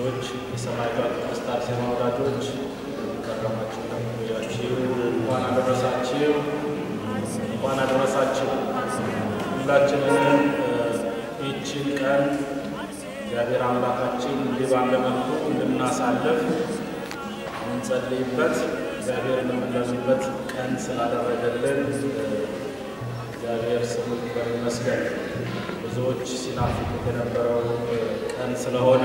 ልጆች፣ የሰማዕቷ ቅድስት አርሴማ ወዳጆች ከረማችሁ ቆያችሁ። እንኳን አደረሳችሁ፣ እንኳን አደረሳችሁ። ሁላችንንም ይህችን ቀን እግዚአብሔር አምላካችን እንዲህ ባለ መልኩ እንድናሳልፍ የምንጸልይበት እግዚአብሔር የምንለምንበት ቀን ስላደረገልን እግዚአብሔር ስሙ ይክበር ይመስገን። ብዙዎች ሲናፍቁት የነበረው ቀን ስለሆነ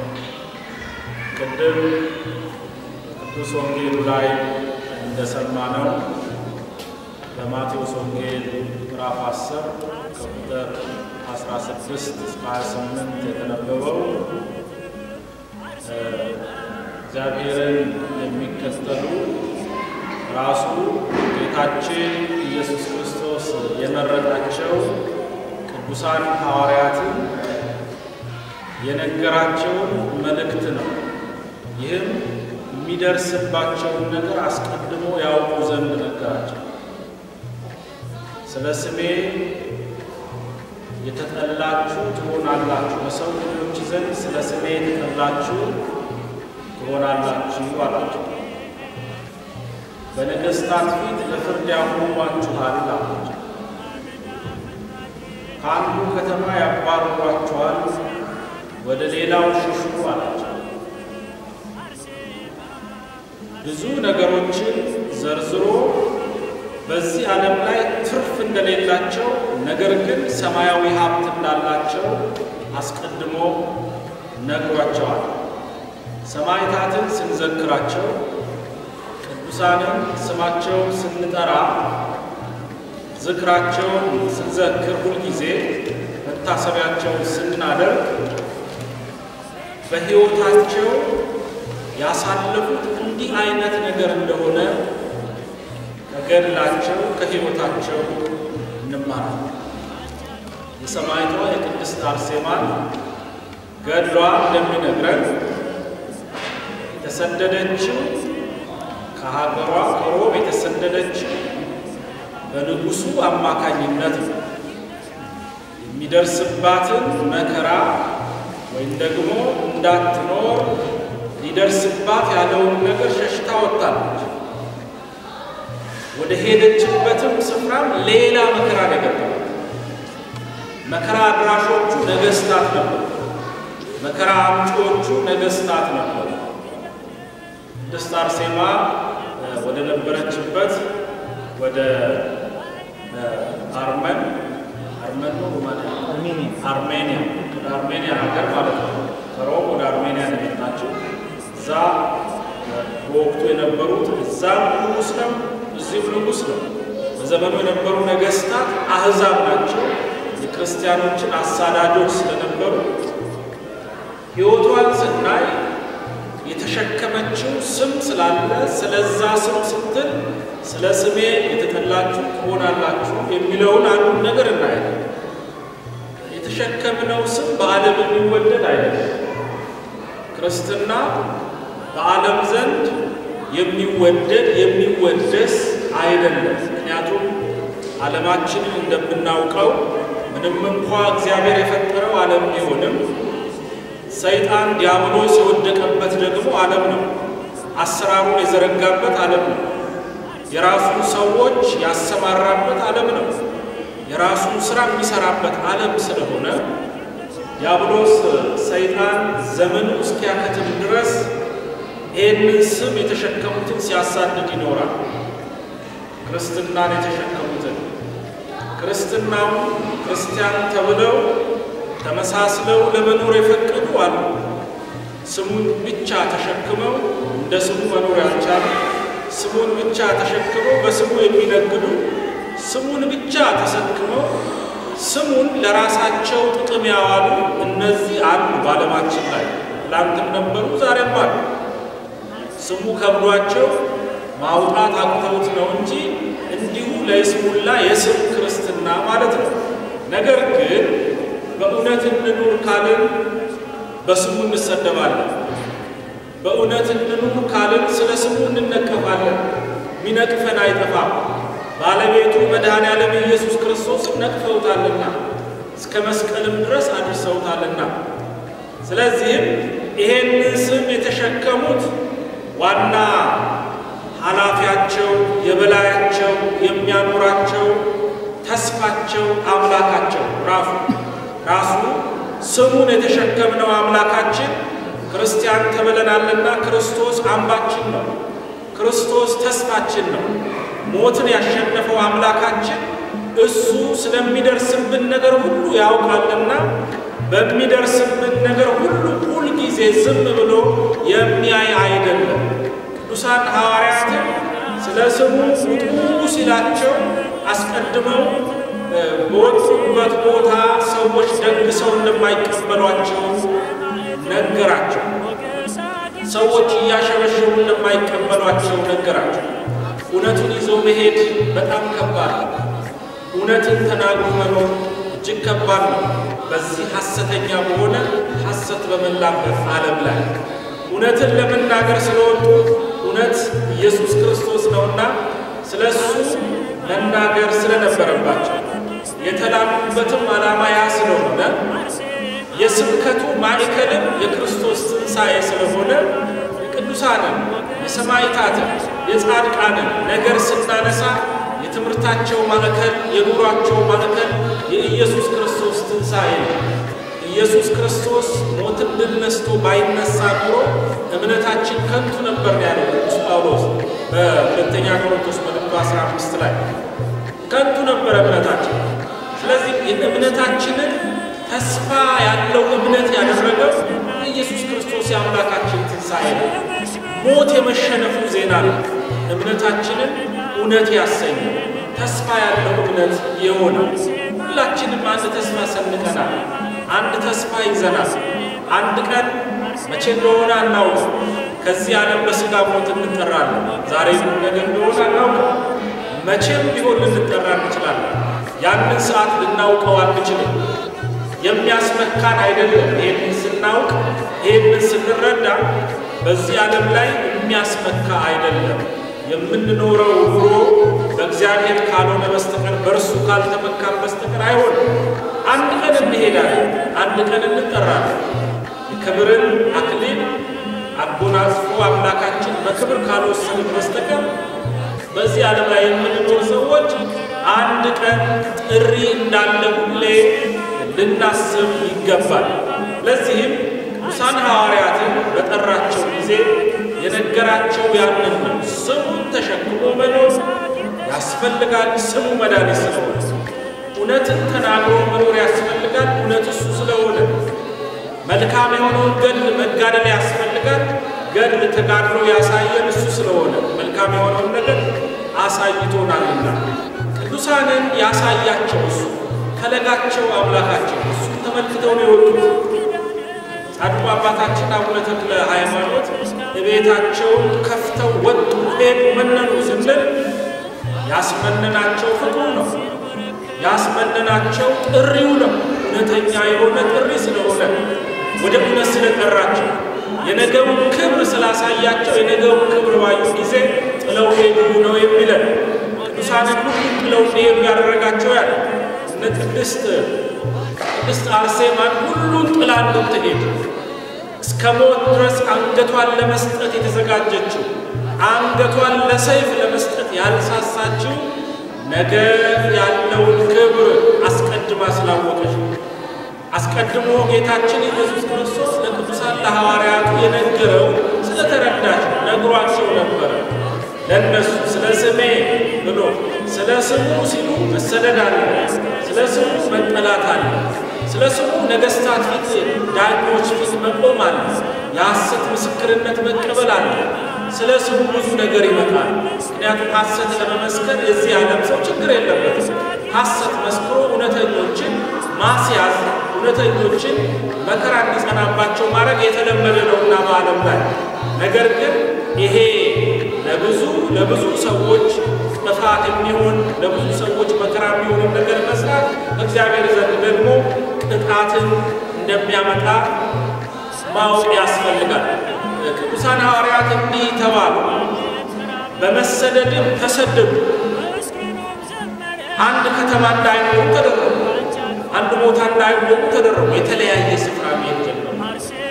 ቅድም ቅዱስ ወንጌሉ ላይ እንደሰማነው በማቴዎስ ወንጌል ምዕራፍ 10 ከቁጥር 16 እስከ 28 የተነበበው እግዚአብሔርን የሚከተሉ ራሱ ጌታችን ኢየሱስ ክርስቶስ የመረጣቸው ቅዱሳን ሐዋርያትን የነገራቸውን መልእክት ነው። ይህም የሚደርስባቸውን ነገር አስቀድሞ ያውቁ ዘንድ ነገራቸው። ስለ ስሜ የተጠላችሁ ትሆናላችሁ፣ በሰው ልጆች ዘንድ ስለ ስሜ የተጠላችሁ ትሆናላችሁ አላቸው። በነገሥታት ፊት ለፍርድ ያቆሟችኋል አላቸው። ከአንዱ ከተማ ያባርሯችኋል፣ ወደ ሌላው ሽሹ አላቸው። ብዙ ነገሮችን ዘርዝሮ በዚህ ዓለም ላይ ትርፍ እንደሌላቸው ነገር ግን ሰማያዊ ሀብት እንዳላቸው አስቀድሞ ነግሯቸዋል። ሰማዕታትን ስንዘክራቸው ቅዱሳንን ስማቸውን ስንጠራ ዝክራቸውን ስንዘክር ሁልጊዜ መታሰቢያቸውን ስናደርግ በሕይወታቸው ያሳለፉት እንዲህ አይነት ነገር እንደሆነ ከገድላቸው ከሕይወታቸው እንማራለን። የሰማዕቷ የቅድስት አርሴማን ገድሏ እንደሚነግረን የተሰደደችው ከሀገሯ ከሮም የተሰደደችው በንጉሡ አማካኝነት ነው። የሚደርስባትን መከራ ወይም ደግሞ እንዳትኖር ሊደርስባት ያለውን ነገር ሸሽታ ወጣለች። ወደ ሄደችበትም ስፍራም ሌላ መከራ ነገጠባት። መከራ አድራሾቹ ነገሥታት ነበሩ። መከራ አምጪዎቹ ነገሥታት ነበሩ። ቅድስት አርሴማ ወደ ነበረችበት ወደ አርመን አርመን ነው አርሜኒያ ወደ አርሜኒያ ሀገር ማለት ነው። ከሮም ወደ አርሜኒያ ነው የመጣችው። እዛ በወቅቱ የነበሩት እዛም ንጉሥ ነው፣ እዚህም ንጉሥ ነው። በዘመኑ የነበሩ ነገሥታት አሕዛብ ናቸው። የክርስቲያኖችን አሳዳጆች ስለነበሩ ሕይወቷን ስናይ የተሸከመችው ስም ስላለ ስለዛ ስም ስትል ስለ ስሜ የተጠላችሁ ትሆናላችሁ የሚለውን አንዱን ነገር እናያለን። የተሸከምነው ስም በዓለም የሚወደድ አይደለም። ክርስትና በዓለም ዘንድ የሚወደድ የሚወደስ አይደለም። ምክንያቱም ዓለማችንን እንደምናውቀው ምንም እንኳ እግዚአብሔር የፈጠረው ዓለም ቢሆንም ሰይጣን ዲያብሎስ የወደቀበት ደግሞ ዓለም ነው። አሰራሩን የዘረጋበት ዓለም ነው። የራሱን ሰዎች ያሰማራበት ዓለም ነው። የራሱን ስራ የሚሰራበት ዓለም ስለሆነ ዲያብሎስ ሰይጣን ዘመኑ እስኪያከትም ድረስ ይህንን ስም የተሸከሙትን ሲያሳድድ ይኖራል። ክርስትናን የተሸከሙትን ክርስትናው ክርስቲያን ተብለው ተመሳስለው ለመኖር የፈቀዱ አሉ። ስሙን ብቻ ተሸክመው እንደ ስሙ መኖር ያልቻሉ፣ ስሙን ብቻ ተሸክመው በስሙ የሚነግዱ፣ ስሙን ብቻ ተሸክመው ስሙን ለራሳቸው ጥቅም ያዋሉ እነዚህ አሉ በዓለማችን ላይ ትላንትም ነበሩ፣ ዛሬም አሉ። ስሙ ከብዷቸው ማውጣት አቅተውት ነው እንጂ እንዲሁ ለይስሙላ የስም ክርስትና ማለት ነው። ነገር ግን በእውነት እንኑር ካልን በስሙ እንሰደባለን። በእውነት እንኑር ካልን ስለ ስሙ እንነቀፋለን። ሚነቅፈን አይጠፋም። ባለቤቱ መድኃኔ ዓለም ኢየሱስ ክርስቶስ ነቅፈውታልና እስከ መስቀልም ድረስ አድርሰውታልና። ስለዚህም ይሄንን ስም የተሸከሙት ዋና ኃላፊያቸው፣ የበላያቸው፣ የሚያኖራቸው ተስፋቸው አምላካቸው ራሱ ራሱ ስሙን የተሸከምነው አምላካችን ክርስቲያን ተብለናልና ክርስቶስ አምባችን ነው። ክርስቶስ ተስፋችን ነው። ሞትን ያሸነፈው አምላካችን እሱ ስለሚደርስብን ነገር ሁሉ ያውቃልና በሚደርስብን ነገር ሁሉ ሁልጊዜ ዝም ብሎ የሚያይ አይደለም። ቅዱሳን ሐዋርያትን ስለ ስሙ ውጡ ሲላቸው አስቀድመው በወጡበት ቦታ ሰዎች ደግሰው እንደማይቀበሏቸው ነገራቸው። ሰዎች እያሸበሸቡ እንደማይቀበሏቸው ነገራቸው። እውነቱን ይዞ መሄድ በጣም ከባድ ነው። እውነትን ተናግሮ መኖር እጅግ ከባድ ነው። በዚህ ሐሰተኛ በሆነ ሐሰት በመላበት ዓለም ላይ እውነትን ለመናገር ስለወጡ እውነት ኢየሱስ ክርስቶስ ነውና ስለ እሱ መናገር ስለነበረባቸው የተላኩበትም ዓላማ ያ ስለሆነ የስብከቱ ማዕከልም የክርስቶስ ትንሣኤ ስለሆነ የቅዱሳንን የሰማዕታትን የጻድቃንን ነገር ስናነሳ የትምህርታቸው ማዕከል የኑሯቸው ማዕከል የኢየሱስ ክርስቶስ ትንሣኤ ነው። ኢየሱስ ክርስቶስ ሞትን ድል ነስቶ ባይነሳ ኑሮ እምነታችን ከንቱ ነበር ያለው ቅዱስ ጳውሎስ በሁለተኛ ቆሮንቶስ መልእክቱ 15 ላይ ከንቱ ነበር እምነታችን። ስለዚህ እምነታችንን ተስፋ ያለው እምነት ያደረገው ኢየሱስ ክርስቶስ የአምላካችን ትንሣኤ ነው። ሞት የመሸነፉ ዜና ነው። እምነታችንን እውነት ያሰኘው ተስፋ ያለው እምነት የሆነው ሁላችንም አንድ ተስፋ ሰንቀናል። አንድ ተስፋ ይዘናል። አንድ ቀን መቼ እንደሆነ አናውቅም። ከዚህ ዓለም በሥጋ ሞት እንጠራለን። ዛሬ ነገ እንደሆነ አናውቅም። መቼም ቢሆን ልንጠራ እንችላለን። ያንን ሰዓት ልናውቀው አንችልም። የሚያስመካን አይደለም። ይህንን ስናውቅ፣ ይህንን ስንረዳ በዚህ ዓለም ላይ የሚያስመካ አይደለም። የምንኖረው ኑሮ በእግዚአብሔር ካልሆነ በስተቀር በእርሱ ካልተመካን በስተቀር አይሆንም። አንድ ቀን እንሄዳለን፣ አንድ ቀን እንጠራለን። የክብርን አክሊል አጎናጽፎ አምላካችን በክብር ካልወሰንን በስተቀር በዚህ ዓለም ላይ የምንኖር ሰዎች አንድ ቀን ጥሪ እንዳለ ሁሌ ልናስብ ይገባል። ለዚህም ቅዱሳን ሐዋርያትን በጠራቸው ጊዜ የነገራቸው ያንን ነው። ስሙን ተሸክሞ መኖር ያስፈልጋል። ስሙ መድኃኒት ስለሆነ እውነትን ተናግሮ መኖር ያስፈልጋል። እውነት እሱ ስለሆነ መልካም የሆነውን ገድል መጋደል ያስፈልጋል። ገድል ተጋድሎ ያሳየን እሱ ስለሆነ መልካም የሆነውን ነገር አሳይቶናልና ቅዱሳንን ያሳያቸው እሱ ከለጋቸው አምላካቸው እሱን ተመልክተው ነው የወጡት። ጻድቁ አባታችን አቡነ ተክለ ሃይማኖት ቤታቸውን ከፍተው ወጡ፣ ሄዱ፣ መነኑ ስንል ያስመነናቸው ፍቅሩ ነው። ያስመነናቸው ጥሪው ነው። እውነተኛ የሆነ ጥሪ ስለሆነ ወደ እውነት ስለጠራቸው የነገውን ክብር ስላሳያቸው የነገውን ክብር ባዩ ጊዜ ጥለው ሄዱ ነው የሚለን። ቅዱሳንን ሁሉ ጥለው እንዲሄዱ ያደረጋቸው ያለ እነ ቅድስት ቅድስት አርሴማን ሁሉን ጥላ እንድትሄድ እስከ ሞት ድረስ አንገቷን ለመስጠት የተዘጋጀችው አንገቷን ለሰይፍ ለመስጠት ያልሳሳችው ነገ ያለውን ክብር አስቀድማ ስላወቀች አስቀድሞ ጌታችን ኢየሱስ ክርስቶስ ለቅዱሳን ለሐዋርያቱ የነገረው ስለተረዳች ነግሯቸው ነበረ። ለእነሱ ስለ ስሜ ብሎ ስለ ስሙ ሲሉ መሰደድ አለ፣ ስለ ስሙ መጠላት አለ፣ ስለ ስሙ ነገሥታት ፊት ዳኞች ፊት መቆም አለ፣ የሐሰት ምስክርነት መቀበል አለ። ስለ ስሙ ብዙ ነገር ይመጣል። ምክንያቱም ሐሰት ለመመስከር የዚህ ዓለም ሰው ችግር የለበትም። ሐሰት መስክሮ እውነተኞችን ማስያዝ እውነተኞችን መከራ እንዲጸናባቸው ማድረግ የተለመደ ነውና በዓለም ላይ ነገር ግን ይሄ ለብዙ ለብዙ ሰዎች ጥፋት የሚሆን ለብዙ ሰዎች መከራ የሚሆን ነገር መስራት እግዚአብሔር ዘንድ ደግሞ ቅጣትን እንደሚያመጣ ማወቅ ያስፈልጋል። ቅዱሳን ሐዋርያት እንዲህ ተባሉ፣ በመሰደድም ተሰደዱ። አንድ ከተማ እንዳይኖሩ ተደረጉ። አንድ ቦታ እንዳይኖሩ ተደረጉ። የተለያየ ስፍራ መሄድ ጀመሩ።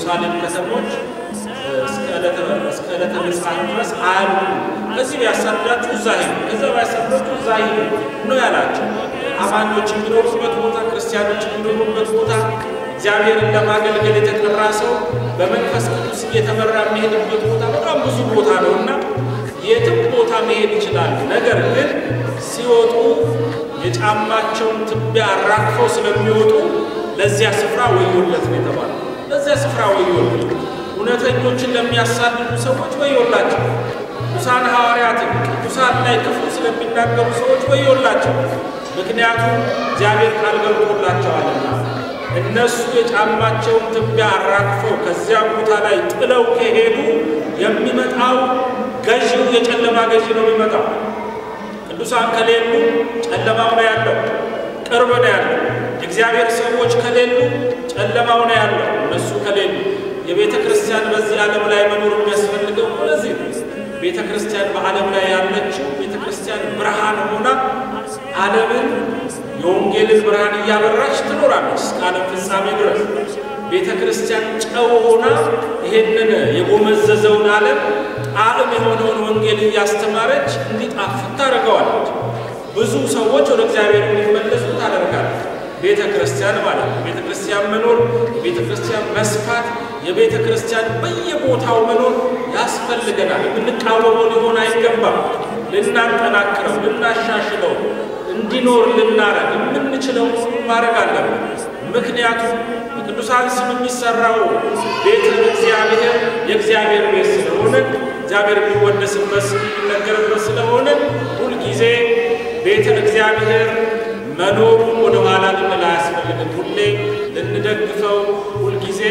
የኢየሩሳሌም ከተሞች እስከ ዕለተ ምጽአት ድረስ አያሉ ከዚህ ቢያሳድዳችሁ እዛ ሄዱ፣ ከዛ ቢያሳድዳችሁ እዛ ሄዱ ነው ያላቸው። አማኞች የሚኖሩበት ቦታ፣ ክርስቲያኖች የሚኖሩበት ቦታ እግዚአብሔርን ለማገልገል የተጠራ ሰው በመንፈስ ቅዱስ እየተመራ የሚሄድበት ቦታ በጣም ብዙ ቦታ ነው እና የትም ቦታ መሄድ ይችላሉ። ነገር ግን ሲወጡ የጫማቸውን ትቢያ አራግፈው ስለሚወጡ ለዚያ ስፍራ ወዮለት ነው የተባለው። ለዚያ ስፍራ ወዮለት። እውነተኞችን ለሚያሳድዱ ሰዎች ወዮላቸው። ቅዱሳን ሐዋርያትን ቅዱሳን ላይ ክፉ ስለሚናገሩ ሰዎች ወዮላቸው። ምክንያቱም እግዚአብሔር ቃል ገብቶላቸዋልና እነሱ የጫማቸውን ትቢያ አራግፈው ከዚያ ቦታ ላይ ጥለው ከሄዱ የሚመጣው ገዢው የጨለማ ገዢ ነው የሚመጣው። ቅዱሳን ከሌሉ ጨለማው ነው ያለው፣ ቅርብ ነው ያለው። የእግዚአብሔር ሰዎች ከሌሉ ጨለማው ነው ያለው። እነሱ ከሌሉ የቤተ ክርስቲያን በዚህ ዓለም ላይ መኖር የሚያስፈልገው ለዚህ ነው። ቤተ ክርስቲያን በዓለም ላይ ያለችው ቤተ ክርስቲያን ብርሃን ሆና ዓለምን የወንጌልን ብርሃን እያበራች ትኖራለች እስከ ዓለም ፍጻሜ ድረስ። ቤተ ክርስቲያን ጨው ሆና ይሄንን የጎመዘዘውን ዓለም ጣዕም የሆነውን ወንጌል እያስተማረች እንዲጣፍጥ ታደርገዋለች። ብዙ ሰዎች ወደ እግዚአብሔር እንዲመለሱ ታደርጋለች። ቤተ ክርስቲያን ማለት ነው። ቤተ ክርስቲያን መኖር፣ የቤተ ክርስቲያን መስፋት፣ የቤተ ክርስቲያን በየቦታው መኖር ያስፈልገናል። የምንቃወመው ሊሆን አይገባም። ልናጠናክረው፣ ልናሻሽለው፣ እንዲኖር ልናረግ የምንችለው ማድረግ አለብን። ምክንያቱም በቅዱሳን ስም የሚሰራው ቤተ እግዚአብሔር የእግዚአብሔር ቤት ስለሆነ እግዚአብሔር የሚወደስበት የሚነገርበት ስለሆነ ሁልጊዜ ቤተ እግዚአብሔር መኖሩን ወደ ኋላ ልንል አያስፈልግም። ሁሌ ልንደግፈው፣ ሁልጊዜ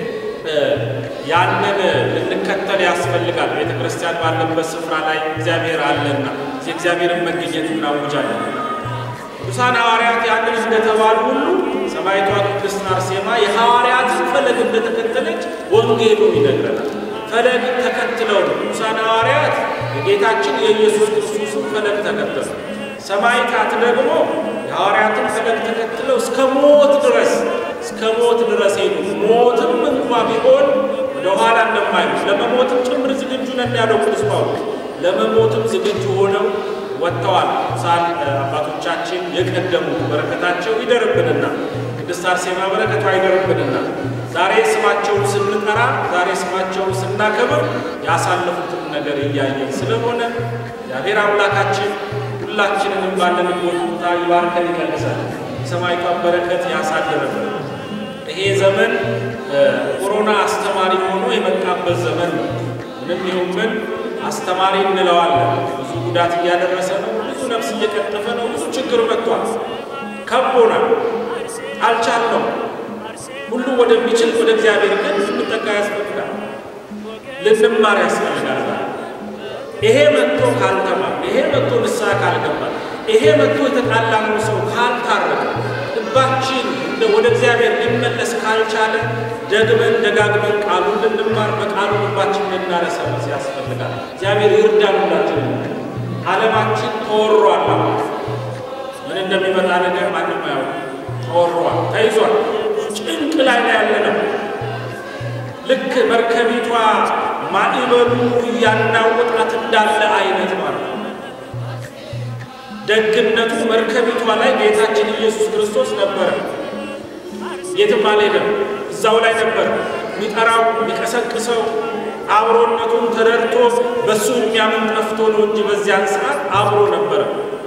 ያንን ልንከተል ያስፈልጋል። ቤተ ክርስቲያን ባለበት ስፍራ ላይ እግዚአብሔር አለና የእግዚአብሔርን መገኘት እናውጃለን። ቅዱሳን ሐዋርያት ያንን እንደተባሉ ሁሉ ሰማዕቷ ቅድስት አርሴማ የሐዋርያትን ፈለግ እንደተከተለች ወንጌሉ ይነግረናል። ፈለግ ተከትለው ነው ቅዱሳን ሐዋርያት የጌታችን የኢየሱስ ክርስቶስን ፈለግ ተከተሉ። ሰማዕታት ደግሞ የሐዋርያትን ፈለግ ተከትለው እስከ ሞት ድረስ እስከ ሞት ድረስ ሄዱ። ሞትም እንኳ ቢሆን ወደ ኋላ እንደማይሉ ለመሞትም ጭምር ዝግጁ ነን ያለው ቅዱስ ጳውሎስ ለመሞትም ዝግጁ ሆነው ወጥተዋል። ቅዱሳን አባቶቻችን የቀደሙት በረከታቸው ይደርብንና ቅድስት አርሴማ በረከቷ ይደርብንና ዛሬ ስማቸውን ስንጠራ ዛሬ ስማቸውን ስናከብር ያሳለፉትን ነገር እያየን ስለሆነ እግዚአብሔር አምላካችን ሁላችንንም ባለንበት ቦታ ይባርከን ይቀንሳል። የሰማዕቷን በረከት ያሳድርብን። ይሄ ዘመን ኮሮና አስተማሪ ሆኖ የመጣበት ዘመን ነው። ምንም ይሁን ምን አስተማሪ እንለዋለን። ብዙ ጉዳት እያደረሰ ነው። ብዙ ነፍስ እየቀጠፈ ነው። ብዙ ችግር መጥቷል። ከቦናል። አልቻልነው። ሁሉ ወደሚችል ወደ እግዚአብሔር ግን ልንጠጋ ያስፈልጋል። ልንማር ያስፈልጋል። ይሄ መጥቶ ካልተማር፣ ይሄ መጥቶ ንስሐ ካልገባ፣ ይሄ መጥቶ የተጣላነው ሰው ካልታረቀ፣ ልባችን ወደ እግዚአብሔር ሊመለስ ካልቻለ ደግመን ደጋግመን ቃሉን ልንማር በቃሉ ልባችን ልናረሰርስ ያስፈልጋል። እግዚአብሔር ይርዳን። ሁላችን ዓለማችን ተወሯል። ምን እንደሚመጣ ነገር ማንም አያውቅም። ተወሯል፣ ተይዟል። ጭንቅ ላይ ነው ያለነው። ልክ መርከቢቷ ማዕበሉ እያናወጣት እንዳለ አይነት ማለት ነው። ደግነቱ መርከቢቷ ላይ ጌታችን ኢየሱስ ክርስቶስ ነበረ። የትም አልሄደም፣ እዛው ላይ ነበር። የሚጠራው የሚቀሰቅሰው አብሮነቱን ተረድቶ በእሱ የሚያምን ጠፍቶ ነው እንጂ በዚያን ሰዓት አብሮ ነበረ።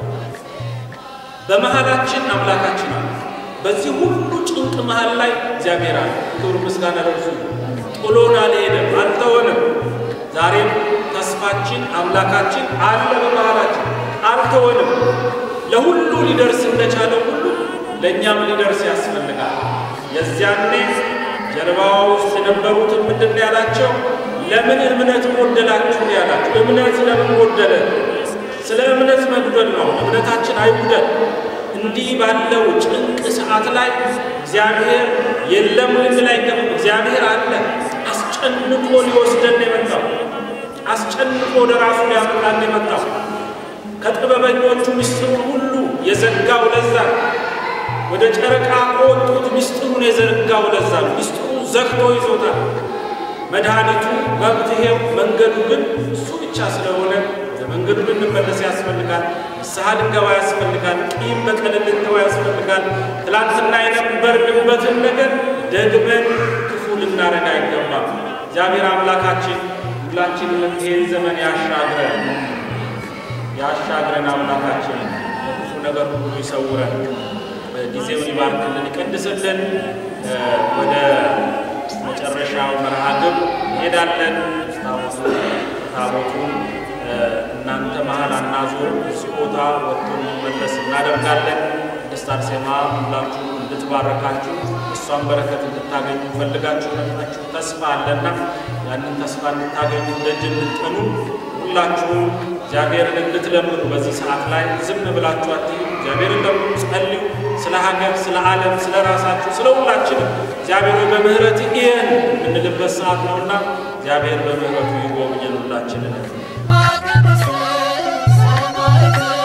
በመሃላችን አምላካችን አለ። በዚህ ሁሉ ጭንቅ መሃል ላይ እግዚአብሔር አለ። ክብር ምስጋና ለእርሱ። ጥሎን አልሄደም፣ አልተወንም። ዛሬም ተስፋችን አምላካችን አለ በመሃላችን፣ አልተወንም። ለሁሉ ሊደርስ እንደቻለው ሁሉ ለእኛም ሊደርስ ያስፈልጋል። የዚያኔ ጀልባዋ ውስጥ የነበሩትን ምንድን ነው ያላቸው? ለምን እምነት ጎደላችሁ ያላችሁ። እምነት ለምን ጎደለ? ስለ እምነት መጉደል ነው። እምነታችን አይጉደል። እንዲህ ባለው ጭንቅ ሰዓት ላይ እግዚአብሔር የለም ልንል አይገባም። እግዚአብሔር አለ። አስጨንቆ ሊወስደን የመጣው አስጨንቆ ወደ ራሱ ሊያመጣን የመጣው ከጥበበኞቹ ምስጢሩን ሁሉ የዘጋው ለዛ ወደ ጨረቃ ከወጡት ምስጢሩን የዘረጋው ለዛ ነው። ምስጢሩን ዘግቶ ይዞታል። መድኃኒቱ መፍትሄው መንገዱ ግን እሱ ብቻ ስለሆነ ወደ መንገዱ ልንመለስ ያስፈልጋል። ንስሐ ልንገባ ያስፈልጋል። ቂም በቀል ልንተው ያስፈልጋል። ትላንትና የነበርንበትን ነገር ደግመን ክፉ ልናረግ አይገባም። እግዚአብሔር አምላካችን ሁላችንም ይሄን ዘመን ያሻግረን ያሻግረን አምላካችን ከክፉ ነገር ሁሉ ይሰውረን፣ ጊዜውን ይባርክልን፣ ይቀድስልን። ወደ መጨረሻው መርሃ ግብር እንሄዳለን። ታቦቱ ታቦቱን እናንተ መሀል አናዞር እዚህ ቦታ ወጥቶ እንዲመለስ እናደርጋለን። ቅድስት አርሴማ ሁላችሁ እንድትባረካችሁ እሷን በረከት እንድታገኙ ፈልጋችሁ መጣችሁ ተስፋ አለና ያንን ተስፋ እንድታገኙ ደጅ እንድትጠኑ ሁላችሁም እግዚአብሔርን እንድትለምኑ በዚህ ሰዓት ላይ ዝም ብላችሁ አትሂዱ። እግዚአብሔርን ለምኑ፣ ጸልዩ። ስለ ሀገር፣ ስለ ዓለም፣ ስለ ራሳችሁ፣ ስለ ሁላችንም እግዚአብሔር በምህረት ይህን የምንልበት ሰዓት ነውና እግዚአብሔር በምህረቱ ይጎብኘን ሁላችንን። ሰማዕት